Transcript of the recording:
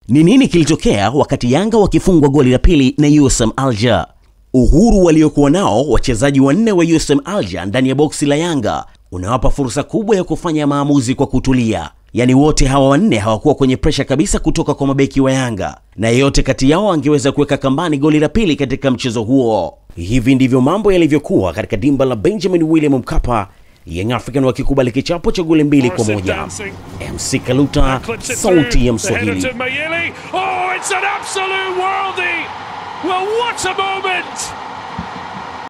Ni nini kilitokea wakati Yanga wakifungwa goli la pili na USM Alger? Uhuru waliokuwa nao wachezaji wanne wa USM Alger ndani ya boksi la Yanga unawapa fursa kubwa ya kufanya maamuzi kwa kutulia. Yaani wote hawa wanne hawakuwa kwenye presha kabisa kutoka kwa mabeki wa Yanga, na yeyote kati yao angeweza kuweka kambani goli la pili katika mchezo huo. Hivi ndivyo mambo yalivyokuwa katika dimba la Benjamin William Mkapa, Young African wakikubali kichapo cha goli mbili kwa moja. MC Kaluta, sauti ya Mswahili. Oh, it's an absolute worldie! Well, what a moment!